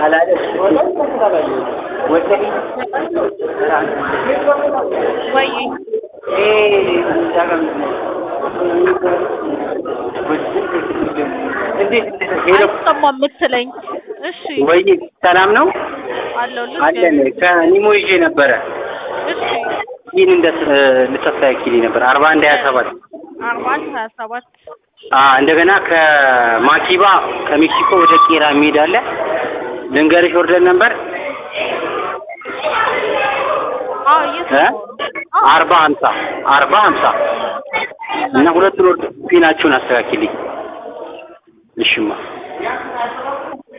ወይ አይሰማም የምትለኝ? እሺ ወይ ሰላም ነው አለው አለን። ከኒሞ ይዤ ነበረ እሺ ይህን እንደ ልታስተካክልኝ ነበር አርባ አንድ ሀያ ሰባት አርባ አንድ ሀያ ሰባት እንደገና ከማኪባ ከሜክሲኮ ወደ ቄራ የሚሄድ አለ። ልንገርሽ ኦርደር ነበር አዎ እየሰማሁ ነው። አዎ አርባ ሀምሳ አርባ ሀምሳ እና ሁለቱን ኦርደር ፒናችሁን አስተካክልኝ። እሽማ